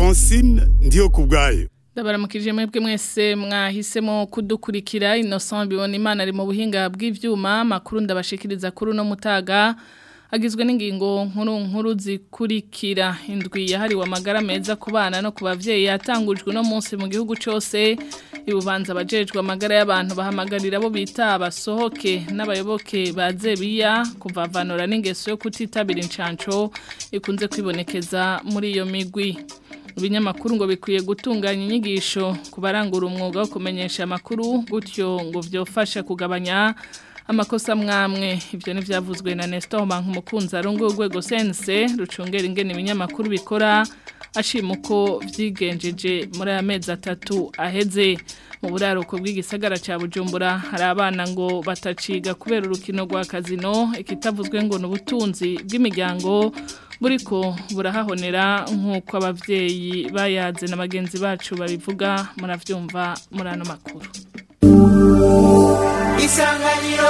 francine ndiyo ku bwayo ndabaramukije mwebwe mwese mwahisemo kudukurikira innocent bibona imana ari mu buhinga bw'ivyuma makuru ndabashikiriza kuri no mutaga agizwe n'ingingo nkuru nkuru zikurikira indwi yahariwe amagara meza ku bana no ku bavyeyi yatangujwe no munsi mu gihugu cyose ibubanza abajejwe amagara y'abantu bahamagarira abo bita abasohoke n'abayoboke ba zebiya kuvavanura n'ingeso yo kutitabira incanco ikunze kwibonekeza muri iyo migwi ibinyamakuru ngo bikwiye gutunganya inyigisho ku barangura umwuga wo kumenyesha amakuru gutyo ngo byofasha kugabanya amakosa mwamwe ibyo ntibyavuzwe na Nestor Bankumukunzi arungu urwego sense rucungera ingene ibinyamakuru bikora ashima uko byigenjeje muri aya mezi atatu aheze mu buraruko bw'igisagara cya bujumbura hari abana ngo bataciga kubera urukino rwa kazino ikitavuzwe ngo ni ubutunzi bw'imiryango buriko burahahonera nk'uko ababyeyi bayaze na bagenzi bacu babivuga murabyumva muri ano makuru isanganiro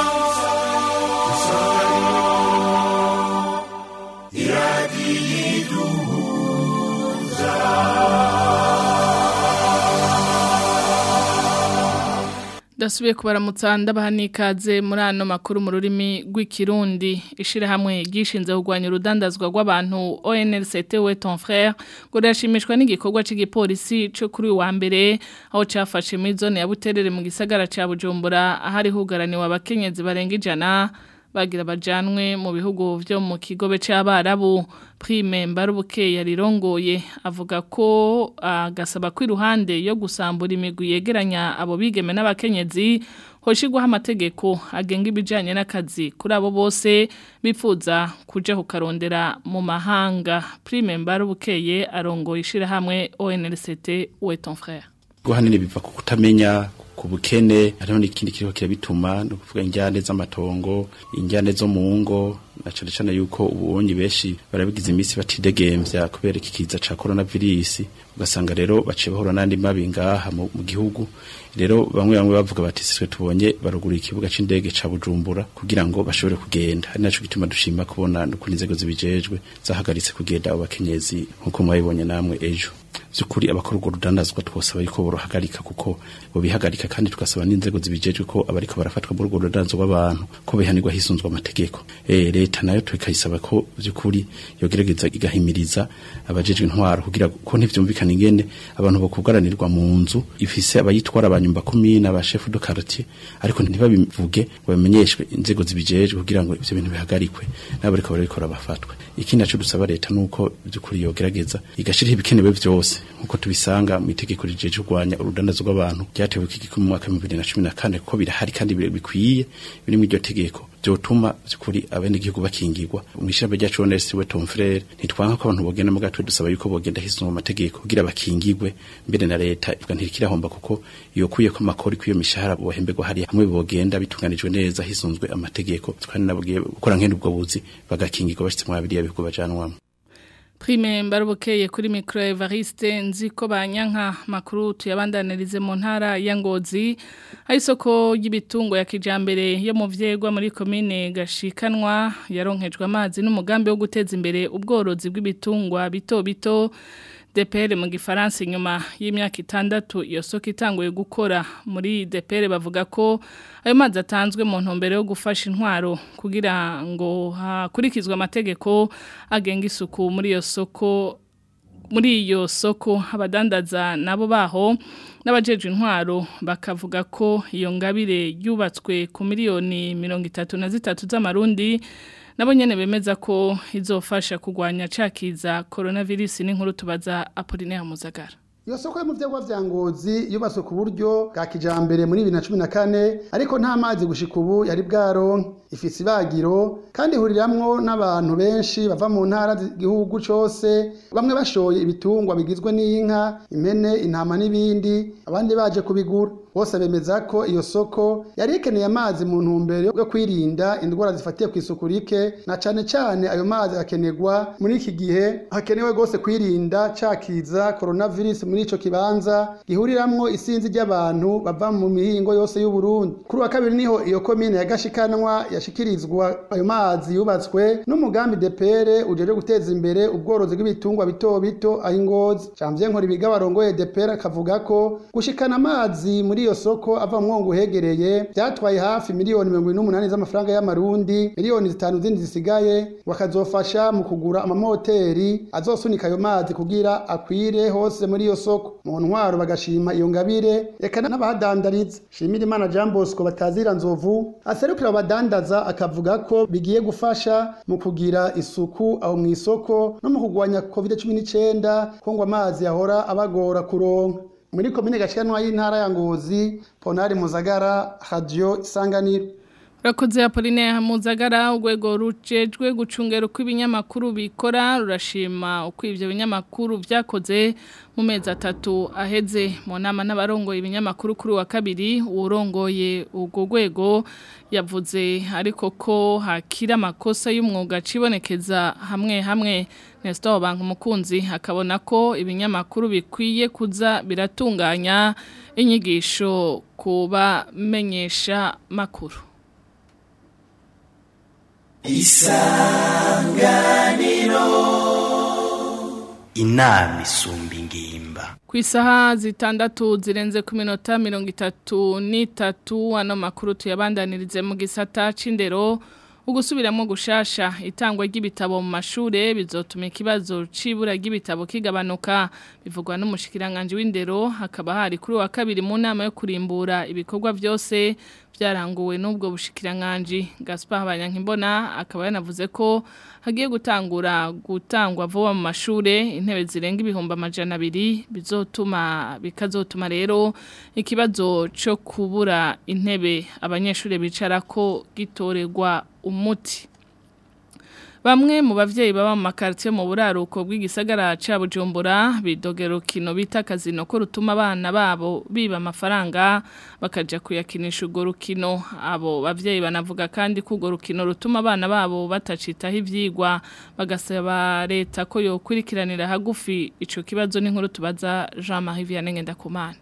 Dasubiye kubaramutsa ndabaha nikaze muri ano makuru mu rurimi rw'ikirundi ishirahamwe gishinze kugwanya urudandazwa rw'abantu ONLCT we ton frère ngo rashimishwa n'igikorwa cy'igipolisi cyo kuri wa mbere aho cyafashe muri zone ya Buterere mu gisagara ca Bujumbura ahari hugaraniwe abakenyezi barenga ijana bagira bajanwe mu bihugu byo mu kigobe c'abarabu prime mbarubuke yarirongoye avuga ko agasaba ko iruhande yo gusambura imigwi yegeranya abo bigeme n'abakenyezi hoshigwaho amategeko agenga ibijanye n'akazi kuri abo bose bifuza kuja kukarondera mu mahanga prime mbarubukeye arongoye ishirahamwe ONLCT we ton frère guhanini biva ku kutamenya ku bukene hariho n'ikindi kiriko kirabituma no kuvuga injyane z'amatongo injyane zo mu ngo na cane cane yuko ubonye benshi barabigize iminsi batidegemvya kubera iki kiza ca coronavirus ugasanga rero baciye bahura n'andi mabi ngaha mu gihugu rero bamwe bamwe bavuga bati sitwe tubonye barugura ikibuga c'indege ca Bujumbura kugira ngo bashobore kugenda ari naco gituma dushima kubona n'ukuntu inzego zibijejwe zahagaritse kugenda abo bakenyezi nkuko mwabibonye namwe ejo byukuri abakora urwo rudandazwa twosaba yuko borohagarika kuko bobihagarika kandi tugasaba n'inzego zibijejwe ko abariko barafatwa muri urwo rudandazwa rw'abantu ko bihanirwa hisunzwe amategeko eh leta nayo tukayisaba ko byukuri yogerageza igahimiriza abajejwe intwaro kugira ko ntivyumvikana ingene abantu bokugaranirwa mu nzu ifise abayitwara abanyumba kumina aba chef de quartier ariko ntibabivuge ngo bamenyeshwe inzego zibijejwe kugira ngo ivyo bintu bihagarikwe n'abariko barabikora bafatwe ikindi naco dusaba leta nuko byukuri yogerageza igashiraho ibikenewe vyose nkuko tubisanga mu itegeko rijeje kurwanya urudandazo rw'abantu ryatewe kigiko mu mwaka wa 2014 kuko birahari kandi bikwiye biri mu iryo tegeko byotuma kuri abene gihugu bakingirwa mu ishyamba ryacu Honest we Tom Frere ntitwanka ko abantu bogenda mu gatwe dusaba yuko bogenda hisuma amategeko kugira bakingirwe mbere na leta ivuga ntirikirahomba kuko iyo kuye ko makori kwiyo mishahara bohembegwa hari hamwe bogenda bitunganijwe neza hisunzwe amategeko twani nabwiye gukora nkene ubwo buzi bagakingirwa bashitse mu abiri yabihugu bajanwamo Prime mbarubukeye kuri micro Evariste nziko banyanka makuru tuyabandanirize mu ntara ya Ngozi ayisoko y'ibitungwa ya kijambere yo mu vyegwa muri commune gashikanwa yaronkejwe amazi n'umugambi wo guteza imbere ubworozi bw'ibitungwa bito bito DPR mu gifaransa inyuma y'imyaka itandatu iyo soko itanguye gukora muri DPR bavuga ko ayo mazi atanzwe mu ntumbero yo gufasha intwaro kugira ngo hakurikizwe amategeko agenga isuku muri iyo soko muri iyo soko abadandaza nabo baho n'abajeje intwaro bakavuga ko iyo ngabire yubatswe ku miliyoni mirongo itatu na zitatu z'amarundi nabo nyene bemeza ko izofasha kugwanya cakiza coronavirus n'inkuru tubaza Apollinaire Muzagara iyo soko yo mu vyagwa vya ngozi yubatswe ku buryo bwa kijambere muri 2014 ariko nta mazi gushika ubu yari bwaronke ifise ibagiro kandi ihuriramwo n'abantu benshi bava mu ntara z'igihugu cose bamwe bashoye ibitungwa bigizwe n'inka impene intama n'ibindi abandi baje kubigura bose bemeza ko iyo soko yari ikeneye amazi mu ntumbero yo kwirinda indwara zifatiye ku isuku rike na cane cane ayo mazi akenerwa muri iki gihe hakenewe gose kwirinda cakiza coronavirus muri ico kibanza gihuriramwo isinzi ry'abantu bava mu mihingo yose y'u Burundi kuri wa kabiri niho iyo komine ya Gashikanwa yashikirizwa ayo mazi yubatswe n'umugambi DPR ujeje guteza imbere ubworozi bw'ibitungwa bito bito aho ingozi Janvier Nkoribiga barongoye DPR akavuga ko gushikana amazi muri iyo soko ava mu mwongo uhegereye byatwaye hafi miliyoni mirongo ine n'umunani z'amafaranga y'amarundi miliyoni zitanu zindi zisigaye bakazofasha mu kugura amamoteri azosunika ayo mazi kugira akwire hose muri iyo soko mu ntwaro bagashima iyo ngabire reka n'abahadandariza shimira imana Jean Bosco batazira nzovu aserukira abadandaza akavuga ko bigiye gufasha mu kugira isuku aho mu isoko no mu kugwanya covid 19 ko ngo amazi yahora abagora kuronka muri komine gashikanwa y'intara ya Ngozi Ponari Muzagara Radio Isanganiro Rakoze Apolline Hamuzagara urwego rujejwe gucungera uko ibinyamakuru bikora rurashima uko ivyo binyamakuru vyakoze mu mezi atatu aheze mu nama n'abarongoye ibinyamakuru kuri wa kabiri urongoye urwo rwego yavuze ariko ko hakira amakosa y'umwuga cibonekeza hamwe hamwe Nestor Bank umukunzi akabona ko ibinyamakuru bikwiye kuza biratunganya inyigisho kubamenyesha makuru isanganiro inama isumba ingimba ku isaha zitandatu zirenze ku minota mirongo itatu n'itatu ano makuru tuyabandanirize mu gisata c'indero ugusubiramo gushasha itangwa ry'ibitabo mu mashure bizotuma ikibazo cibura ry'ibitabo kigabanuka bivugwa n'umushikiranganje w'indero hakaba hari kuri wa kabiri mu nama yo kurimbura ibikorwa byose byaranguwe n'ubwo bushikiranganje Gaspar Banyankimbona akaba yanavuze ko hagiye gutangura gutangwa vuba mu mashure intebe zirenga ibihumbi amajana abiri bizotuma bikazotuma rero ikibazo cyo kubura intebe abanyeshuri bicara ko gitorerwa umuti Bamwe mu bavyeyi baba mu makartie mu buraruko bw'igisagara ca Bujumbura bidogero kino bita kazino ko rutuma abana babo biba amafaranga bakaja kuyakinisha ugo rukino abo bavyeyi banavuga kandi ko ugo rukino rutuma abana babo batacitaho ivyigwa bagasaba leta ko yokurikiranira hagufi ico kibazo n'inkuru tubaza Jean-Marie Vianney Ngendakumana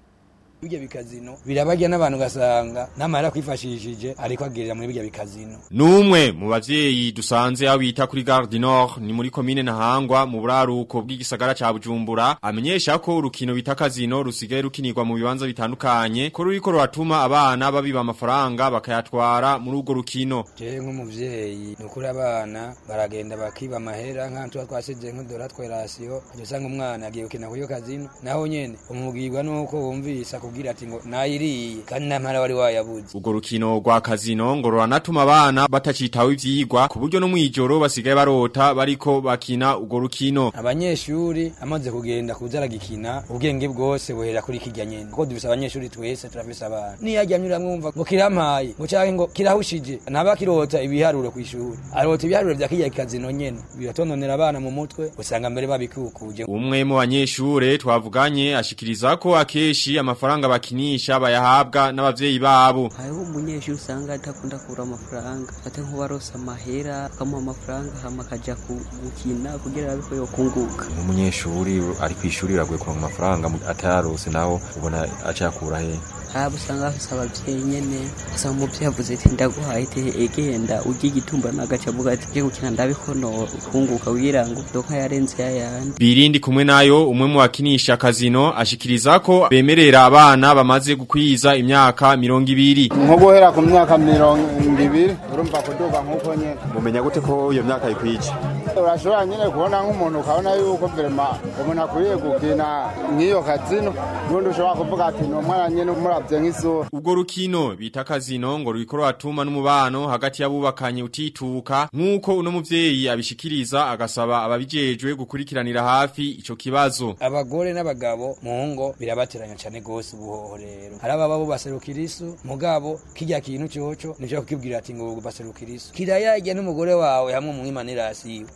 bijya bikazino birabarya n'abantu gasanga namara kwifashishije ariko agirira muri bijya bikazino Numwe mu bavyeyi dusanze aho bita kuri Gare du Nord ni muri commune Ntahangwa mu buraruko bw'igisagara ca Bujumbura amenyesha ko urukino bita kazino rusigaye rukinirwa mu bibanza bitandukanye ko ruriko ruratuma abana babiba amafaranga bakayatwara muri urwo rukino je nk'umuvyeyi nukuri abana baragenda bakiba amahera nk'antu twasize nk'udora twerasiyo usanga umwana agiye gukina kuri iyo kazino naho nyene umubwirwa nuko wumvise akubwira ati ngo nayiriye kandi namara wari wayabuze urwo rukino rwa kazino ngo ruranatuma abana batacitaho ivyigwa ku buryo no mwijoro basigaye barota bariko bakina urwo rukino abanyeshuri amaze kugenda kuza aragikina ubwenge bwose buhera kuri kirya nyene kuko dufise abanyeshuri twese turafise abana niyaryamye uramwumva ngo kirampaye ngo canke ngo kirahushije ntaba kirota ibiharuro kw'ishuri arota ibiharuro vya kirya kazino nyene biratononera abana mu mutwe usanga mbere babikukuje umwe mu banyeshure twavuganye ashikiriza ko akeshi amafaranga bakinisha bayahabwa n'abavyeyi babo hariho umunyeshuri usanga adakunda kubura amafaranga ate nk'uwarose amahera akamuha amafaranga hama akaja gukina kugira abe ko yokunguka nk'umunyeshuri ari kw'ishuri iragoye kuronka amafaranga atayarose naho ubona aca yakura he haba usanga bafise abavyeyi nyene asanga umuvyeyi avuze ati ndaguhaye te egenda urya igitumba nagaca avuga ati je gukina ndabikono kunguka kugira ngo doka yarenze yayandi birindi kumwe nayo umwe mu bakinisha kazino ashikiriza ko bemerera abana bamaze gukwiza imyaka mirongo ibiri nko guhera ku myaka mirongo ibiri urumva kuduga nk'uko nyene mumenya gute ko iyo myaka ikwije urashobora nyine kubona nk'umuntu ukabona yuko verema umuntu akwiye gukina nk'iyo kazino n'undi ushobora kuvuga ati ni umwana nyine umuravye nk'isura ubwo rukino bita kazino ngo ruriko ruratuma n'umubano hagati y'abubakanye utituka nk'uko uno muvyeyi abishikiriza agasaba ababijejwe gukurikiranira hafi ico kibazo abagore n'abagabo mu ngo birabateranya cane gose ubuhoho rero hari ababa bo baserukira isu mugabo kirya kintu coco nico kukibwira ati ngo baserukira isu kirayarya n'umugore wawe hamwe umwimanira asiwe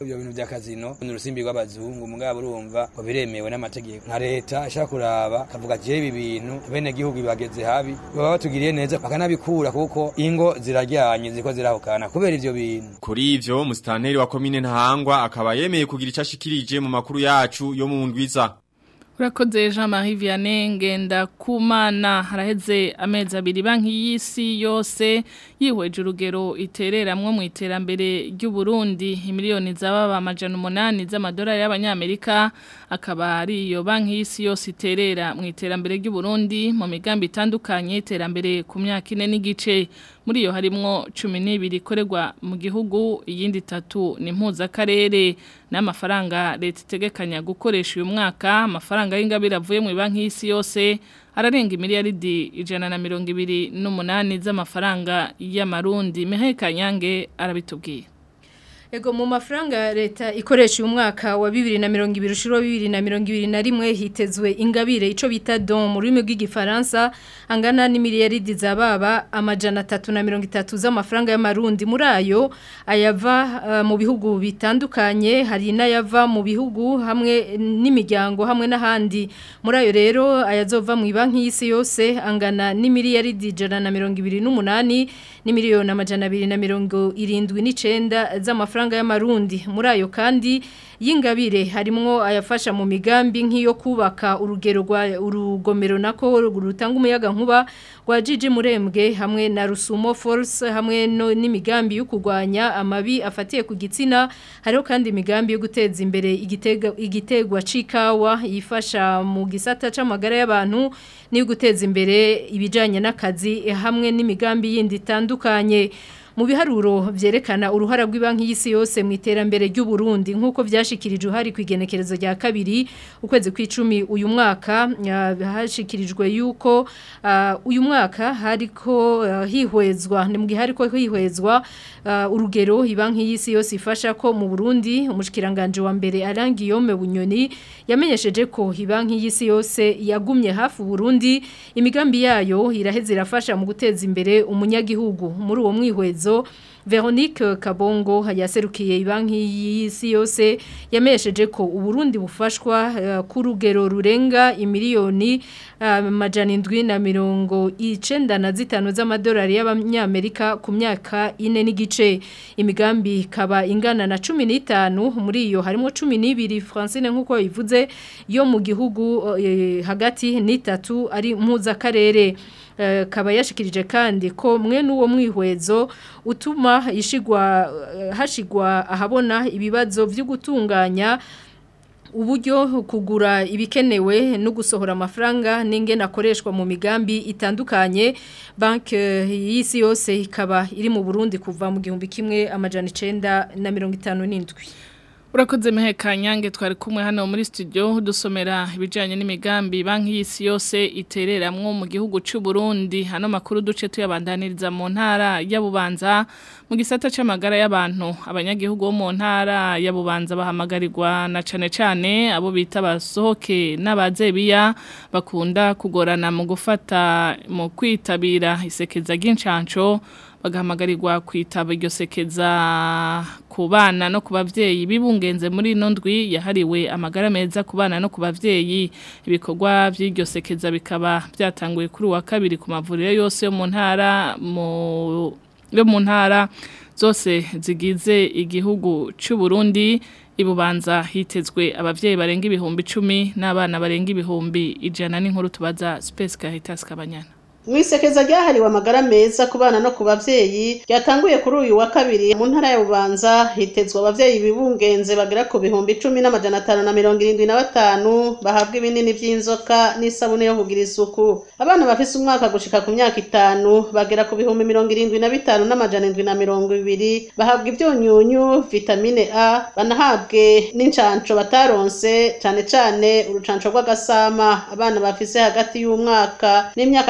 ibyo bintu bya kazino ni urusimbi rw'abazungu mugabo urumva ngo biremewe n'amategeko nka leta ishaka kuraba kavuga je ibi bintu bene gihugu bibageze habi baba batugiriye neza bakanabikura kuko ingo ziraryanye ziko zirahukana kubera ivyo bintu Kuri ivyo musitanteri wa komine Ntahangwa akaba yemeye kugira icyo ashikirije mu makuru yacu yo mu ndwiza. Urakoze Jean Marie Vianney ngenda kumana haraheze amezi abiri banki y'isi yose yihweje urugero itereramwo mu iterambere ry'u Burundi imiliyoni z'ababa amajana umunani z'amadolari y'abanyamerika akaba ari iyo banki y'isi yose iterera mu iterambere ry'u Burundi mu migambi itandukanye iterambere ku myaka ine n'igice muri iyo harimwo cumi n'ibiri ikorerwa mu gihugu iyindi itatu ni impuzakarere n'amafaranga leta itegekanya gukoresha uyu mwaka amafaranga y'ingabire avuye mu banki y'isi yose ararenga imiliyaridi ijana na mirongo ibiri n'umunani z'amafaranga y'amarundi Mihaye Kanyange arabitubwira Ego mu mafaranga leta ikoresha uyu mwaka wa 2020 ushuro 2021 hitezwe ingabire ico bita don mu rurimi rw'igifaransa angana n'imiliyaridi zababa amajana 330 z'amafaranga y'amarundi muri ayo ayava uh, mu bihugu bitandukanye hari n'ayava mu bihugu hamwe n'imiryango hamwe n'ahandi muri ayo rero ayazova mu banki y'isi yose angana n'imiliyaridi 128 n'imiliyoni amajana 279 z'amafaranga y'amarundi muri ayo kandi y'ingabire harimwo ayafasha mu migambi nk'iyo kubaka urugero rwa urugomero nako rutanga umuyaga nkuba rwa Gigi Murembwe hamwe na Rusumo Force hamwe no n'imigambi yo kurwanya amabi afatiye ku gitsina hariho kandi imigambi yo guteza imbere igitega igitegwa cikawa yifasha mu gisata c'amagara y'abantu ni guteza imbere ibijanye n'akazi hamwe n'imigambi yindi itandukanye mu biharuro vyerekana uruhara rw'ibanki y'isi yose mu iterambere ry'u Burundi nkuko vyashikirijwe hari kwigenekerezo rya kabiri ukwezi kw'icumi uyu mwaka hashikirijwe yuko uh, uyu mwaka hariko uh, hihwezwa ni mu gihe hariko hihwezwa uh, urugero ibanki y'isi yose ifasha ko mu Burundi umushikiranganje wa mbere Arangiyome Bunyoni yamenyesheje ko ibanki y'isi yose yagumye hafi Burundi imigambi yayo iraheze irafasha mu guteza imbere umunyagihugu muri uwo mwihwezo Veronique Kabongo yaserukiye ibanki y'isi yose yamesheje ko uburundi bufashwa uh, ku rugero rurenga imiliyoni amajana uh, indwi na mirongo icenda na zitanu z'amadolari y'abanyamerika ku myaka ine n'igice imigambi ikaba ingana na cumi n'itanu muri iyo harimo cumi n'ibiri Francine nk'uko ivuze yo mu gihugu uh, hagati n'itatu ari mpuzakarere kaba yashikirije kandi ko mwe n'uwo mwihwezo utuma ishigwa hashigwa ahabona ibibazo byo gutunganya uburyo kugura ibikenewe no gusohora amafaranga n'ingene akoreshwa mu migambi itandukanye banki y'isi yose ikaba iri mu Burundi kuva mu gihumbi kimwe amajana icenda na mirongo itanu n'indwi Urakoze meheka nyange twari kumwe hano muri studio dusomera ibijanye n'imigambi banki y'isi yose itereramwo mu gihugu c'u Burundi hano makuru duce tuyabandaniriza mu ntara ya Bubanza mu gisata c'amagara y'abantu abanyagihugu bo mu ntara ya Bubanza bahamagarirwa na cane cane abo bita basohoke n'abazebiya bakunda kugorana mu gufata mu kwitabira isekeza ry'incanco bagahamagarirwa kwitaba iryo sekeza ku bana no ku bavyeyi bibungenze muri ino ndwi yahariwe amagara meza ku bana no ku bavyeyi ibikorwa by'iryo sekeza bikaba byatanguye kuri wa kabiri ku mavuriro yose yo mu ntara mu yo mu ntara zose zigize igihugu cy'u Burundi ibubanza hitezwe abavyeyi barenga ibihumbi 10 n'abana barenga ibihumbi ijana n'inkuru tubaza Space Caritas Kabanyana Mwisekeza ryahariwe amagara meza ku bana no ku bavyeyi ryatanguye kuri uyu wa kabiri mu ntara ya Bubanza hitezwe abavyeyi bibungenze bagera ku bihumbi 10 n'amajana 575 bahabwa ibinini vy'inzoka n'isabune yo kugira isuku abana bafise umwaka gushika ku myaka itanu bagera ku bihumbi 75 n'amajana 720 bahabwa ivyunyunyu vitamine A banahabwe n'incanco bataronse cane cane urucanco rw'agasama abana bafise hagati y'umwaka n'imyaka 10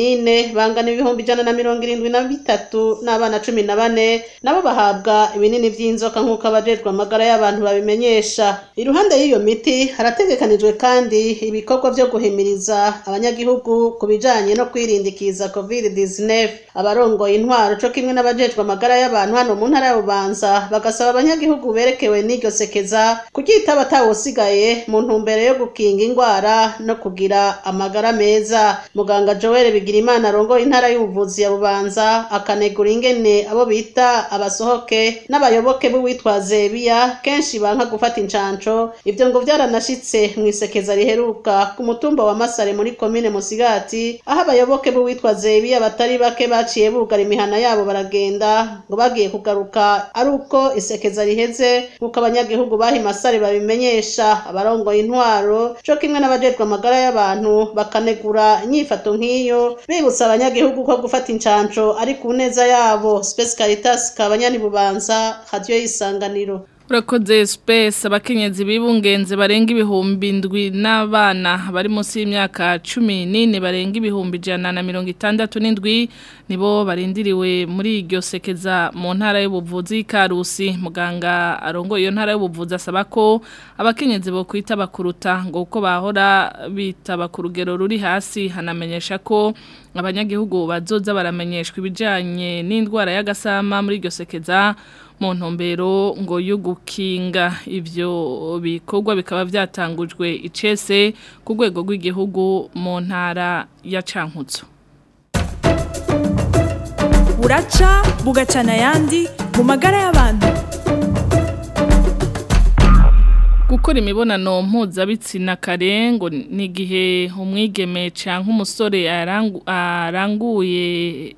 n'ine bangana ibihumbi ijana na mirongo irindwi na bitatu n'abana cumi na bane nabo bahabwa ibinini vy'inzoka nk'uko abajejwe amagara y'abantu babimenyesha iruhande y'iyo miti harategekanijwe kandi ibikorwa vyo guhimiriza abanyagihugu ku bijanye no kwirindikiza covid-19 abarongoye intwaro co kimwe n'abajejwe amagara y'abantu hano mu ntara ya bubanza bagasaba abanyagihugu berekewe n'iryo sekeza kuryitaba atawusigaye mu ntumbero yo gukinga ingwara no kugira amagara meza muganga joel bigirimana arongoye intara y'ubuvuzi ya bubanza akanegura ingene abo bita abasohoke n'abayoboke b'uwitwa zebiya kenshi banka gufata incanco ivyo ngo vyaranashitse mw'isekeza riheruka ku mutumba wa masare muri komine musigati aho abayoboke b'uwitwa zebiya batari bake baciye bugara imihana yabo baragenda ngo bagiye kugaruka ari uko isekeza riheze nk'uko abanyagihugu baha imasare babimenyesha abarongoye intwaro co kimwe n'abajejwe amagara y'abantu bakanegura inyifato nk'iyo bibutsa abanyagihugu ko gufata incanco ari ku neza yabo Space Caritas kabanyani bubanza radio y'isanganiro Urakoze space abakenyezi bibungenze barenga ibihumbi ndwi n'abana bari munsi y'imyaka 14 barenga ibihumbi jana na mirongo itandatu n'indwi nibo barindiriwe muri iryo sekeza mu ntara y'ubuvuzi Karusi muganga arongo iyo ntara y'ubuvuzi asaba ko abakenyezi bo kwita bakuruta ngo uko bahora bitaba ku rugero ruri hasi hanamenyesha ko abanyagihugu bazoza baramenyeshwa ibijanye n'indwara y'agasama muri iryo sekeza mu ntumbero ngo yo gukinga ivyo bikorwa bikaba byatangujwe icese ku rwego rw'igihugu mu ntara ya Cankutso buraca bugacana ayandi mu magara y'abantu gukora imibonano mpuzabitsina kare ngo ni igihe umwigeme cyangwa umusore aranguye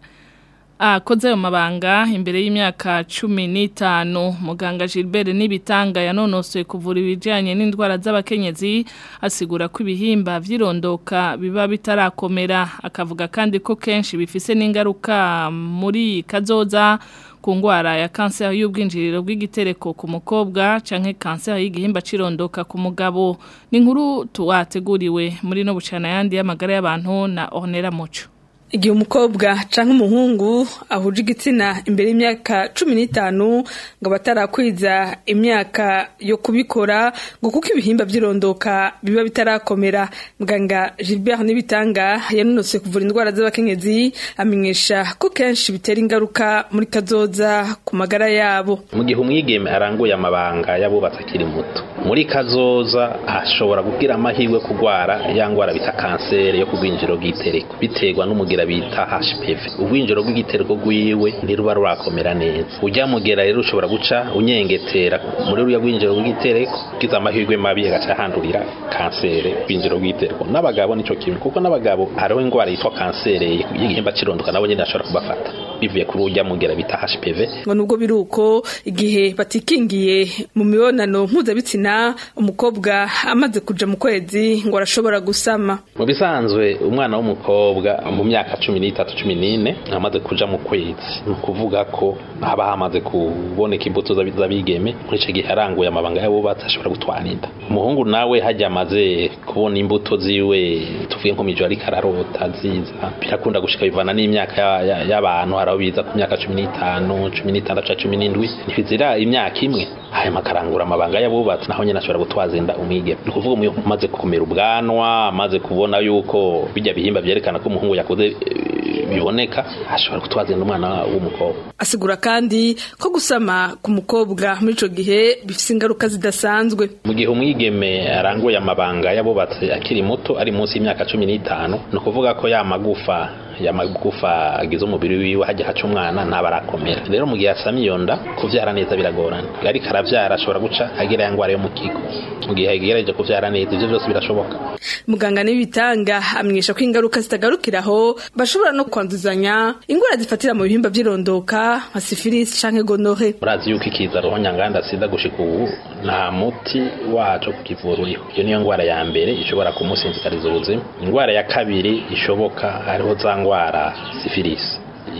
akoze ayo mabanga imbere y'imyaka cumi n'itanu muganga Gilbert n'ibitanga yanonosoye kuvura ibijyanye n'indwara z'abakenyezi asigura ko ibihimba by'irondoka biba bitarakomera akavuga kandi ko kenshi bifise n'ingaruka muri kazoza ku ndwara ya kanseri y'ubwinjiriro bw'igitereko ku mukobwa canke kanseri y'igihimba cirondoka ku mugabo ni inkuru tuwateguriwe muri no bucana yandi y'amagara y'abantu na Ornella Muco igihe umukobwa canke umuhungu ahuje igitsina imbere y'imyaka cumi n'itanu ngo batarakwiza imyaka yo kubikora ngo kuko ibihimba by'irondoka biba bitarakomera muganga Gilbert n'ibitanga yanonose kuvura indwara z'abakenyezi amenyesha ko kenshi bitera ingaruka muri kazoza ku magara yabo mu gihe umwigeme aranguye amabanga y'abubatsi akiri muto muri kazoza ashobora kugira amahirwe kugwara ya ndwara bita kanseri yo ku bwinjiro bw'itereko biterwa n'umugira bita HPV ubwinjiro bw'igitereko rwiwe ntiruba rurakomera neza ujya mugera rero ushobora guca unyengetera muri ruriya rwinjiro bw'igitereko ugize amahirwe mabi agaca handurira kanseri bwinjiro bw'igitereko n'abagabo nico kimwe kuko n'abagabo hariho indwara yitwa kanseri y'igihimba cirondoka nabo nyine ashobora kubafata bivuye kuri ujya mugera bita HPV ngo nubwo biruko igihe batikingiye mu mibonano mpuzabitsina umukobwa amaze kuja mu kwezi ngo arashobora gusama mu bisanzwe umwana w'umukobwa mu myaka cumi n'itatu cumi n'ine amaze kuja mu kwezi ni ukuvuga ko haba hamaze kuboneka imbuto z'abigeme muri icyo gihe aranguye amabanga y'abubatsi ashobora gutwara inda umuhungu nawe hajya amaze kubona imbuto ziwe tuvuge nko mijo ariko ararota ziza birakunda gushika bivana n'imyaka y'abantu hari aho biza ku myaka cumi n'itanu cumi n'itandatu cumi n'indwi ntibizira imyaka imwe hanyuma akarangura amabanga y'abubatsi naho nyine ashobora gutwaza inda umwigeme ni ukuvuga umaze gukomera ubwanwa amaze kubona yuko bijya bihimba byerekana ko umuhungu yakoze biboneka ashobora gutwaza inda umwana w'umukobwa asigura kandi ko gusama ku mukobwa muri ico gihe bifise ingaruka zidasanzwe mu gihe umwigeme aranguye amabanga y'abubatsi akiri muto ari munsi y'imyaka cumi n'itanu ni ukuvuga ko ya magufa ya magufa agize umubiri wiwe hajya haca umwana ntaba arakomera rero mu gihe asamye iyo nda kuvyara neza biragorana ariko aravyara ashobora guca agira ya ngwara yo mu kigo mu gihe yagerageje kuvyara neza ivyo vyose birashoboka muganga n'ibitanga amenyesha ko ingaruka zitagarukiraho bashobora no kwanduzanya ingwara zifatira mu bihimba by'irondoka nka sifilisi canke gonore murazi yuko ikiza roho nyanganda sida gushika ubu nta muti waco kukivura uriho iyo niyo ngwara ya mbere ishobora kumusinzikariza ubuzima ingwara ya kabiri ishoboka hariho za ngwara sifilisi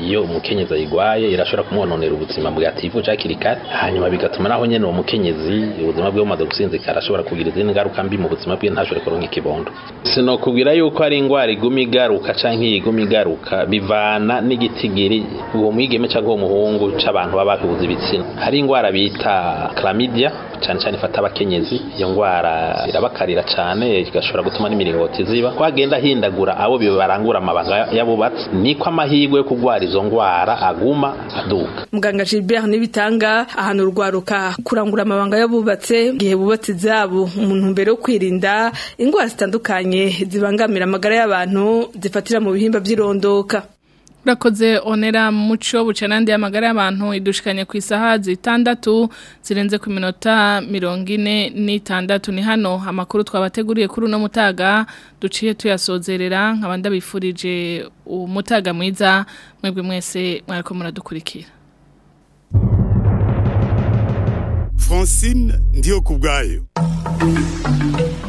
iyo umukenyezi ayigwaye irashobora kumwononera ubuzima bwativuje hakiri kare hanyuma bigatuma naho nyene uwo mukenyezi ubuzima bwe bumaze gusinzikara ashobora kugira izindi ngaruka mbi mu buzima bwe ntashobore kuronka ikibondo sinokubwira yuko ari ingwara iguma igaruka canke iyi iguma igaruka bivana n'igitigiri uwo mwigeme canke uwo muhungu c'abantu baba bahuza ibitsina hari ingwara bita chlamydia cyane cyane ifata abakenyezi iyo ngwara irabakarira cyane igashobora gutuma n'imiringoti ziba kwagenda hindagura abo bibarangura amabanga yabubatse niko amahirwe yo kugwara izo ngwara aguma aduka muganga Gilbert nibitanga ahantu urwaruka kurangura amabanga yabubatse gihe bubatse izabo umuntu mbere yo kwirinda ingwara zitandukanye zibangamira amagara y'abantu zifatira mu bihimba by'irondoka Urakoze onera muco bucanandi y'amagara y'abantu idushikanye ku isaha zitandatu zirenze ku minota mirongo ine n'itandatu ni hano amakuru twabateguriye kuri uno mutaga duciye tuyasozerera nkaba ndabifurije umutaga mwiza mwebwe mwese mwariko muradukurikira Francine ndiyo kubwayo